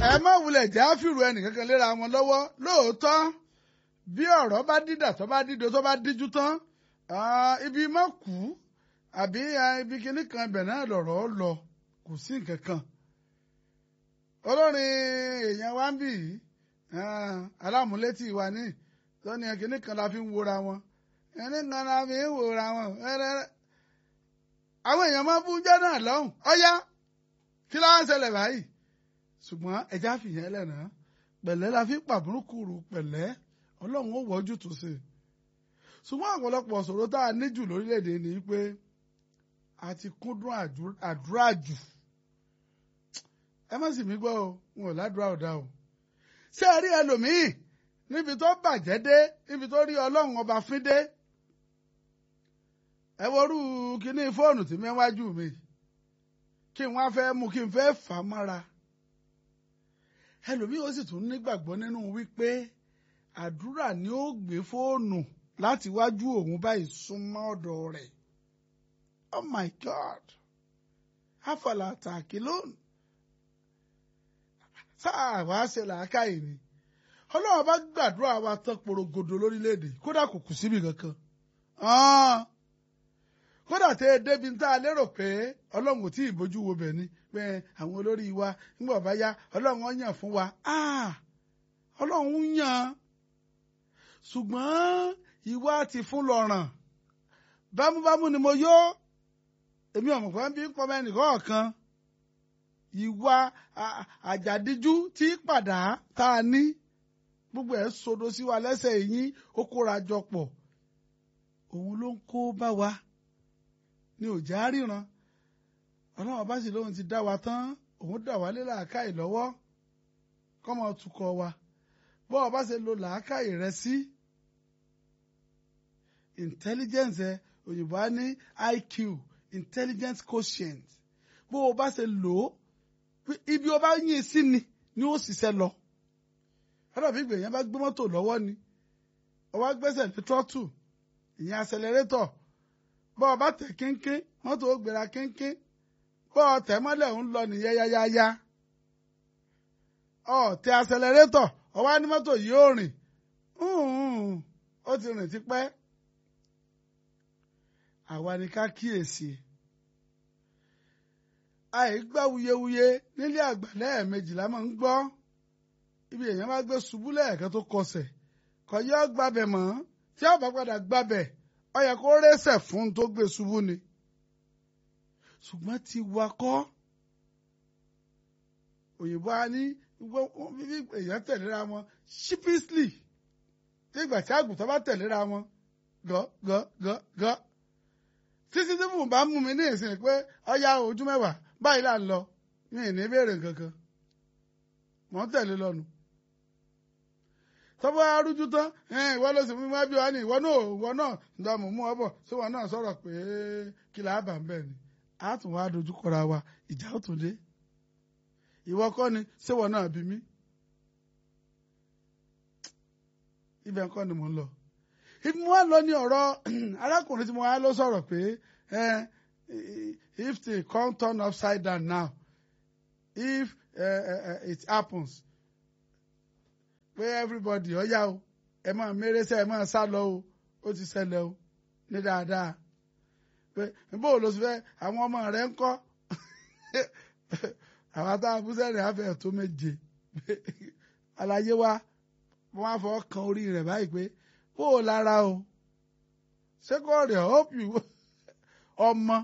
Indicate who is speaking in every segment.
Speaker 1: ẹ má wulẹ̀ jẹ́ àfìrù ẹnìkankan léra wọn lọ́wọ́ lóòótọ́ bí ọ̀rọ̀ bá dídà tó bá dídò tó bá díjú tán ibi má kú àbí ibi kíní kan ibẹ̀ náà lọ̀rọ̀ lọ kò sí nǹkan kan olórin èèyàn wá ń bì yìí alámúlétì wa ní tó ní kíní kan la fi ń wora wọn kíní kan la fi ń wora wọn àwọn èèyàn máa ń fún jẹ́ náà lọ́hùn ọ̀yá kí ló ń ṣẹlẹ̀ báyìí ṣùgbọ́n ẹja fìyẹn lẹ́nà pẹ̀lẹ́ la fi pàbùrùkùrù pẹ̀lẹ́ ọlọ́run ó wọ́jú tó ṣe ṣùgbọ́n ọ̀pọ̀lọpọ̀ ṣòro tá a ní jù lórílẹ̀‐èdè ni pé a ti kúndùn àdúrà jù ẹ má sì mí gbọ́ o wọn ò ládùúrà ọ̀dà o ṣé ẹ rí ẹlòmíì níbi tó bàjẹ́ dé níbi tó rí ọlọ́run ọba fín dé ẹ worú kíní fóònù tí mẹ́wájú mi kí n wá fẹ́ mú kí n fẹ́ fà á mọ́ra ẹlòmíì ó sì tún nígbàgbọ́ nínú wípé àdúrà ni ó gbé fóònù láti wájú òun báyìí súnmọ́ ọ̀dọ̀ rẹ̀ oh my god afọlá tààkì lónìí sáà wàá ṣe làákàyè ni ọlọ́run bá gbàdúrà wa tán porogodo lórílẹ̀‐èdè kódà kò kù síbi kankan kódà tẹ ẹ débi tá a lérò pé ọlọ́run kò tí ì bójú wo bẹ̀ ni pé àwọn olórí wa nígbà bá yá ọlọ́run ó yàn fún wa ọlọ́run yàn ṣùgbọ́n ìwà ti fún lọ́ràn bámúbámú ni mo yó èmi ọ̀mọ̀ pé bí pọ́nmọ ẹnìkan ọ̀kan ìwà àjàdíjú tí padà tá a ní gbogbo ẹ̀ sodo sí wa lẹ́sẹ̀ yín ó kóra jọ pọ̀ òun ló ń kó bá wa ni ò já ríran ọlọ́run bá sì lóun ti dá wa tán òun dà wá lé làákàyè lọ́wọ́ kọ́mọ tukọ̀ wa bọ́ ọ bá ṣe lo làákàyè rẹ sí intelligence ẹ òyìnbó á ní IQ intelligence quotient bó o bá ṣe lò ó ibi o bá yín sí ni ni ó ṣiṣẹ́ lọ ọ̀dọ̀ bí gbèyàn bá gbé mọ́tò lọ́wọ́ ni ọwọ́ gbẹ́sẹ̀ lé trọ́tù ìyẹn accelerator bọ́ ọ bá tẹ̀ kínkín mọ́tò ó gbéra kínkín bọ́ ọ tẹ̀ mọ́lẹ̀ ń lọ nìyẹn yáyáyá ọ tẹ accelerator ọwọ́ ní mọ́tò yìí ó rìn ó ti rìn tipẹ́ àwa ni ká kíyèsí àìgbà wuyewuye nílé àgbà lẹ́ẹ̀mejì la máa ń gbọ́ ibi èèyàn bá gbé ṣubú lẹ́ẹ̀kan tó kọsẹ̀ kò yọ gbabẹ̀ mọ́ tí a bá padà gbabẹ̀ ó yẹ kó rẹ́sẹ̀ fún tó gbé ṣubú ni ṣùgbọ́n ti wakọ́ òyìnbó a ní èèyàn tẹ̀léra wọn sheepishly nígbà tí àgùntàn bá tẹ̀léra wọn gọ́ gọ́ gọ́ gọ́ títí tí mo bá mú mi ní ìsìn pé ọya ojú mẹ́wàá báyìí là ń lọ mi ì ní béèrè kankan mọ̀ ń tẹ̀lé lọ́nu tọ́bọ̀ arújú tán ìwọ ló sì mú wá bí wá ní ìwọ náà ìwọ náà ǹda mò ń mú ọ bọ̀ sí wọn náà sọ̀rọ̀ pé kí là á bà ń bẹ̀ ni a tún wá dojú kọra wa ìjà ó tún dé ìwọ kọ́ ni síwọ náà bí mí ibẹ̀ kọ́ ni mò ń lọ ibi mo wá lọ ní ọ̀rọ̀ arákùnrin tí mo wá lọ sọ̀rọ̀ pé if the come turn upside down now if uh, uh, it happens pé everybody ọ̀yá o ẹ máa mérésẹ́ ẹ máa sá lọ o ó ti ṣẹlẹ̀ o ní dáadáa pé bó o lọ sí fẹ́ àwọn ọmọ rẹ ń kọ́ àwọn táwọn abúsẹ́rìn afẹ́ tó méje àlàyé wa wọ́n á fọ́ kan orí rẹ̀ báyìí pé bó o lára o ṣé kò rẹ̀ hope you ọmọ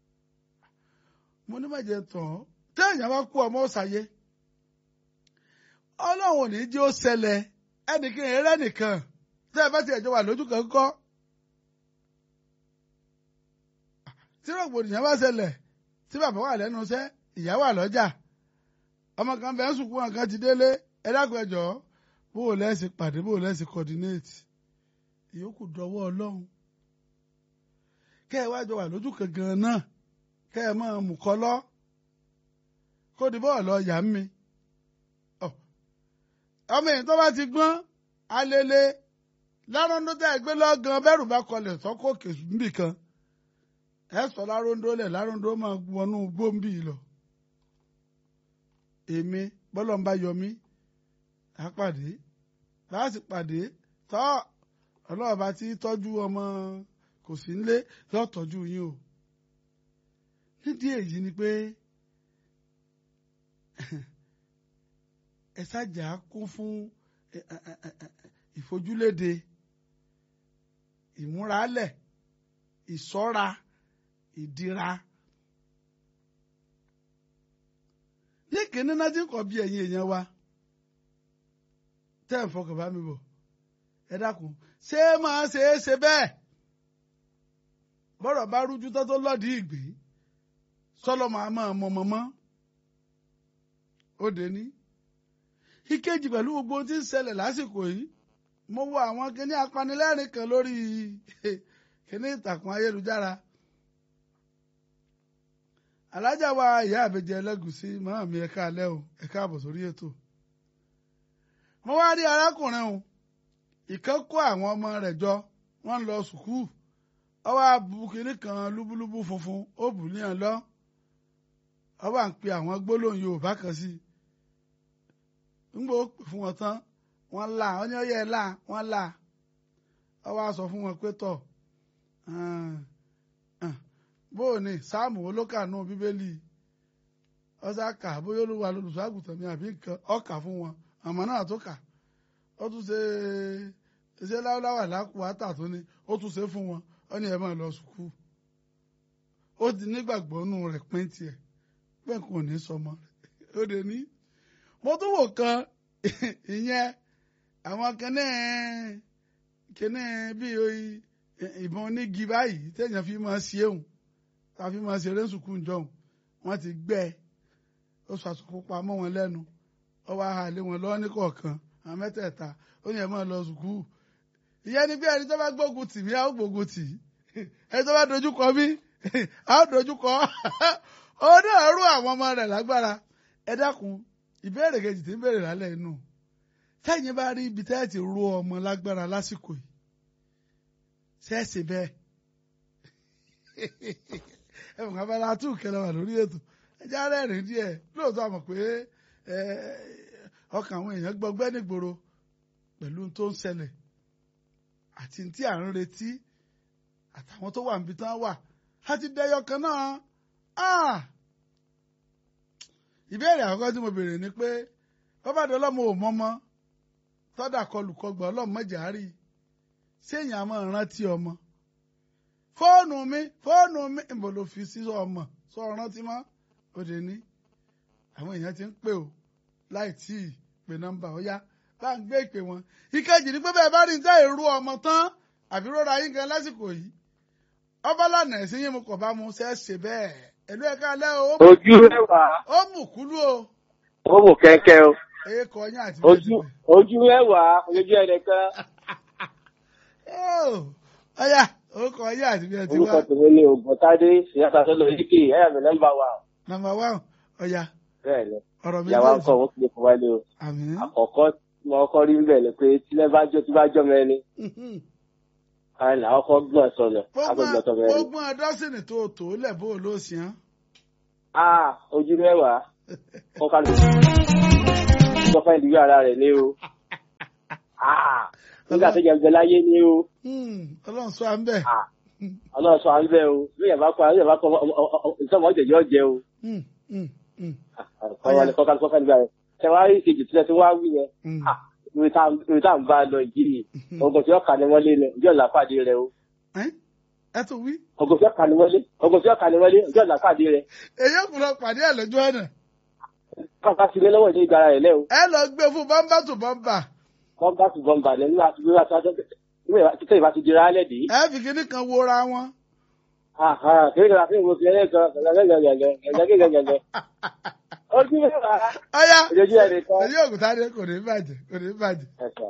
Speaker 1: mo ní màjẹ tán téèyàn bá kú ọmọ ọ̀sàyé ọlọ́run ò ní jẹ́ ó ṣẹlẹ̀ ẹnìkan eré nìkan tẹ́ ẹ bá ti ẹ̀jọ̀ wà lójú kan kọ́ tí rògbòdìyàn bá ṣẹlẹ̀ tí bàbá wà lẹ́nu iṣẹ́ ìyá wà lọ́jà ọmọ kan bẹ́ẹ̀ sùn kú wọn kan ti délé ẹ dákun ẹ jọ̀ọ́ bó o lẹ́sìn pàdé bó o lẹ́sìn coordinate ìyókù dọwọ́ ọlọ́run kẹ́ ẹ wájọ wà lójú kan gan náà kẹ́ ẹ máa mú kọ́ lọ kó di bọ́ọ̀lù ọ̀yà ń mi ọmọ èyí tó bá ti gbọ́n alele láròndó tẹ́ ẹ gbé lọ́gàn bẹ́rù bá kọlẹ̀ sọ́kò òkè níbì kan ẹ sọ láròndó lẹ̀ láròndó máa wọnú gbòǹbì lọ èmi bọ́lọ̀ ń bá yọ mí á pàdé bá a sì pàdé tọ́ ọlọ́run bá ti tọ́jú ọmọ kò sí nílé yóò tọ́jú yín o nídìí èyí ni pé ẹ ṣàjà kún fún ìfojúléde ìmúralẹ̀ ìṣọ́ra ìdíra ní kíní náà ti ń kọ́ bí ẹ̀yin èèyàn wa tẹ́ ẹ̀ fọkàn bá mi bọ̀ ẹ dákun ṣé máa ṣe é ṣe bẹ́ẹ̀ bọ́rọ̀ bá rújú tó tó lọ́ọ̀dì ìgbé sọ́lọ́ máa máa mọ mọ́mọ́ ó dé ní. ìkejì pẹ̀lú gbogbo tí ń ṣẹlẹ̀ lásìkò yìí mo wo àwọn kíní apanilẹ́rìn kan lórí kíní ìtàkùn ayélujára alájà wa ìyá àbẹjẹ ẹlẹgùsí màmá mi ẹka alẹ́ o ẹka àbọ̀ sórí ètò mo wá rí arákùnrin o ìkan kó àwọn ọmọ rẹ̀ jọ wọ́n ń lọ sùkúù ọwọ́ abu kínní kan lúbúlúbú funfun ó bù ní ẹ̀ lọ ọwọ́ à ń pe àwọn gbólóhùn Yorùbá kan sí i ńgbò ó pè fún wọn tán wọ́n là wọ́n ní ọyẹ là wọ́n là ọwọ́ a sọ fún wọn pé tọ̀ bóò ni sáàmù olókànú bíbélì ọsàkà bóyá olúwa lolùṣọ́àgùtàn mi àbí nǹkan ọkà fún wọn àmọ́ náà tó kà ó tún ṣe ṣe láwùláwà lákùúwátà tó ní ó tún ṣe fún wọn ó ní ẹ máa lọ sùkúù ó ti nígbàgbọ́ nù rẹ̀ pín tiẹ̀ pé kò ní sọmọ rẹ̀ ó dé ní. mo tún wò kan ìyẹn àwọn kẹ́nẹ́ kẹ́nẹ́ bíi ìbọn onígi báyìí téèyàn fi máa ṣe òun tá a fi máa ṣeré sùkúù jọ̀hún wọ́n ti gbẹ́ ó sọ àsùkú pamọ́ wọn lẹ́nu ó wá halé wọn lọ́wọ́ ní kọ̀ọ̀kan àwọn mẹ́tẹ̀ẹ̀ta ó yẹ máa lọ sùkúù ìyẹn ni bí ẹni tó bá gbógun tì mí á ó gbógun tì ẹni tó bá dojú kọ mí á ó dojú kọ ó náà rú àwọn ọmọ rẹ̀ lágbára ẹ dákun ìbéèrè kejì tí ń béèrè lálẹ́ inú tẹ́yìn bá rí ibi tẹ́ẹ̀ ti rú ọmọ lágbára lásìkò yìí ṣẹ́ẹ̀sì bẹ́ẹ̀ ẹ̀wọ̀n abala tún kẹlẹ́ wà lórí ètò ẹjẹ́ arẹ́rìn díẹ̀ lóòótọ́ àmọ̀ pé ọkàn àwọn èèyàn gbọgbẹ́ nígboro pẹ̀lú tó ń ṣẹlẹ̀ àti tí à ń retí àtàwọn tó wà níbi tán wà láti dẹyọ kan náà ìbéèrè àkọ́kọ́ tí mo béèrè ni pé bàbá ọlọ́mọ ò mọ́mọ́ tọ́dà kọlùkọgbà ọlọ́mọ mọ́jàárì séèyàn á máa rántí ọmọ fóònù mi fóònù mi ìbò ló fi sí ọmọ sọ rántí mọ́ òde ní àwọn èèyàn ti ń pè ó láì tí ì pè nọ́mbà ó yá bá ń gbé ìpè wọn ìkejì ni pé bẹ́ẹ̀ bá rí níta èrú ọmọ tán àbí rọra yín gan lásìkò yìí ọba lànà ẹ̀sìn yín mo kọ̀ bá mu ṣe é ṣe bẹ́ẹ̀ ẹ̀lú ẹ̀ka alẹ́ o
Speaker 2: ojú ẹwà
Speaker 1: ó mú kúlú o
Speaker 2: ó mú kẹ́kẹ́ o
Speaker 1: èyí kọ yín àti
Speaker 2: ojú ojú ẹwà ojú ẹnìkan
Speaker 1: ọyà orúkọ yín àti bí ẹ ti
Speaker 2: orúkọ
Speaker 1: wá
Speaker 2: tèmi ní ògbọ́ntádé ìyáta tó lọ yíkì ẹ̀yà mi nọ́mbà wà
Speaker 1: nàmbà wá ọyà
Speaker 2: bẹ́ẹ̀ ni
Speaker 1: ọ̀rọ̀ mi
Speaker 2: ìyàwó akọ òun kìlẹ̀ fún wálé o
Speaker 1: àmì
Speaker 2: àkọ́kọ́ tí mo kọ́ rí bẹ́ẹ̀ ni pé tílẹ̀ bá jó tí bá jọ́ mẹ́rin káyọ̀ làwọn kọ́ gbọ́n sọ̀nà àgbẹ̀gbọ́n sọ mẹ́rin.
Speaker 1: gbogbo ọdọ́sìnì tó tó lẹ̀ bó ló sì án
Speaker 2: ah ojú ẹwà kọ́ ká ló kọ́ fẹ́ ìdíwọ́ ara rẹ̀ ní o ah nígbà tó jẹ́ láyé ní o
Speaker 1: ọlọ́run sọ à ń bẹ̀.
Speaker 2: ah ọlọ́run sọ à ń bẹ́ o bí yàrá kọ́ bí yàrá kọ́ ìtọ́mọ̀ ọ̀jẹ̀ yọ jẹ o kọ́ wọlé kọ́ ká kọ́ ká nígbà rẹ̀ tẹ̀wárí kejì tí wọ́n ti wá wí yẹn ah ìwé tá à ń bá a lọ yìí ọgọ̀ tí wọ́n kà ní wọ́n lé ní ọjọ́ ìlàpàdé rẹ o
Speaker 1: ẹ tún wí.
Speaker 2: ọgọ̀ tí wọ́n kà ní wọ́n lé ọgọ̀ tí wọ́n kà ní wọ́n lé ọjọ́ ìlàpàdé rẹ
Speaker 1: èyí kò lọ pàdé ẹ lójú ọ̀nà
Speaker 2: káfá sílé lọ́wọ́ ní ìgbára rẹ̀ lẹ́ o
Speaker 1: ẹ lọ gbé fún bámbá tó bámbá
Speaker 2: wọ́n bá tún bọ́m̀bà lẹ́ nígbà tí wọ́n bá tún tẹ́ ìbá ti di rálẹ̀ dé.
Speaker 1: ẹ fi kíní kan wora wọn.
Speaker 2: kí ni kí ni mo fi ẹlẹ́kan gẹ̀gẹ̀gẹ̀gẹ̀gẹ̀gẹ̀gẹ̀gẹ̀ ojú mẹ́wàá
Speaker 1: ọyá
Speaker 2: ojú ẹ̀ nìkan.
Speaker 1: èyí òkúta dé kò ní bàjẹ́ kò ní bàjẹ́.
Speaker 2: ẹ̀sán.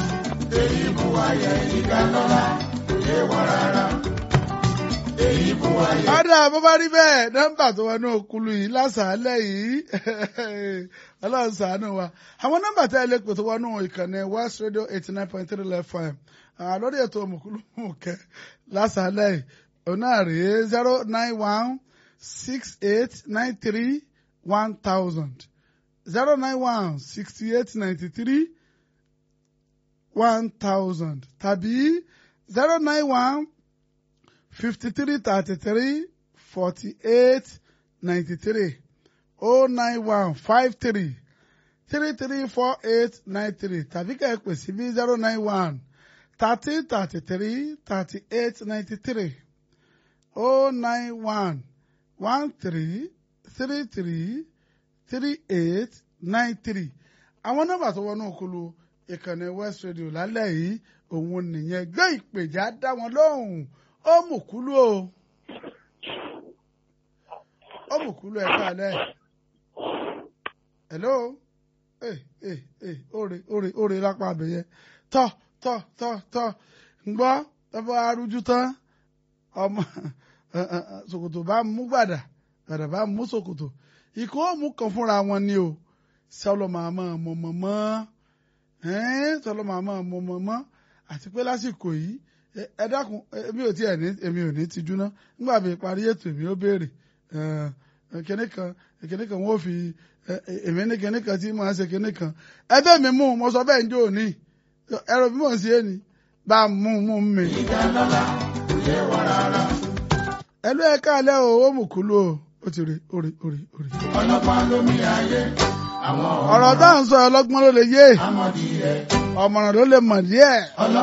Speaker 1: ọ̀dà bó bá rí bẹ́ẹ̀ nọ́mbà tó wọnú òkúlu yìí lásàálẹ̀ yìí ọlọ́run ṣàánú wa àwọn nọ́mbà tẹ́ ẹ lè pè tó wọnú ìkànnì west radio eighty nine point three fm Ah, lórí ètò òmùkúlù mùkẹ́ lásàálẹ̀ yìí òun náà rèé zero nine one six eight nine three one thousand zero nine one sixty eight ninety three one thousand tàbí zero nine one fifty three thirty three forty eight ninety three oh nine one five three three three four eight nine three tàbí kẹ́ ẹ pè sí bí zero nine one thirty thirty three thirty eight ninety three oh nine one one three three three three eight nine three àwọn nọ́mbà tó wọnú òkulu ìkànnì west radio lálẹ́ yìí òun nìyẹn gbé ìpèjà dá wọn lóhùn ó mú kúlú o ó mú kúlú ẹ káalẹ́ hello eh eh eh òrè òrè òrè lápá abẹyẹ tọ tọ tọ tọ ǹgbọ́ tọ́ba arújú tán ọmọ ṣòkòtò bá mú gbàdà gbàdà bá mú ṣòkòtò ìkó òmù kan fúnra wọn ni o sọlọ màmá mọ̀mọ́mọ́ sọlọ màmá mọ̀mọ́mọ́ àti pé lásìkò yìí ẹ dákun èmi ò tiẹ̀ ní èmi ò ní tijú ná nígbà mi parí ètò èmi ó béèrè kíní kan kíní kan wọ́n fi èmi ní kíní kan tí màá ṣe kíní kan ẹbẹ́ mi mú mo sọ bẹ́ẹ̀ ń jó òní ẹ̀rọ bí mò ń ṣe é ni bá a mú mú mi. ẹlú ẹ káàlẹ́ o ó mú kúlú o ó ti rí orí orí orí.
Speaker 3: ọlọ́pàá lómi ayé àwọn
Speaker 1: ọ̀rọ̀ tá à ń sọ ọlọ́gbọ́n ló lè yé
Speaker 3: ọmọdé yẹ
Speaker 1: ọ̀mọ̀ràn ló lè mọ̀ díẹ̀.
Speaker 3: ọlọ́pàá.